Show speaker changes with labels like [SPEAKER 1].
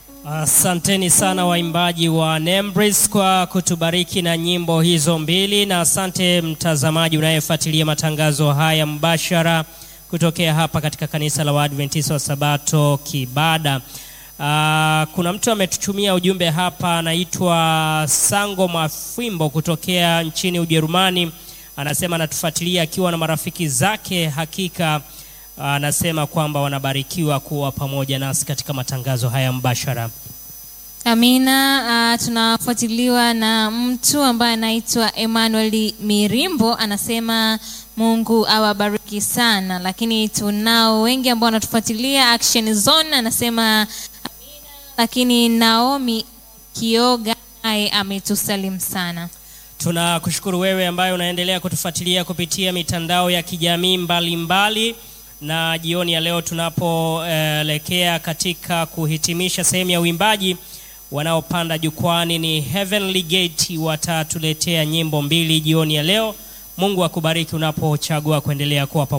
[SPEAKER 1] Asanteni sana waimbaji wa Nembris kwa kutubariki na nyimbo hizo mbili, na asante mtazamaji unayefuatilia matangazo haya mbashara kutokea hapa katika kanisa la Waadventista wa Sabato Kibada. Uh, kuna mtu ametutumia ujumbe hapa, anaitwa Sango Mafimbo kutokea nchini Ujerumani. Anasema anatufuatilia akiwa na marafiki zake. Hakika anasema kwamba wanabarikiwa kuwa pamoja nasi katika matangazo haya mbashara.
[SPEAKER 2] Amina. Uh, tunafuatiliwa na mtu ambaye anaitwa Emmanuel Mirimbo, anasema Mungu awabariki sana, lakini tunao wengi ambao wanatufuatilia. Action Zone anasema amina, lakini Naomi Kioga naye ametusalimu sana.
[SPEAKER 1] Tunakushukuru wewe ambaye unaendelea kutufuatilia kupitia mitandao ya kijamii mbalimbali na jioni ya leo tunapoelekea uh, katika kuhitimisha sehemu ya uimbaji, wanaopanda jukwani ni Heavenly Gate, watatuletea nyimbo mbili jioni ya leo. Mungu akubariki unapochagua kuendelea kuwa pamoja.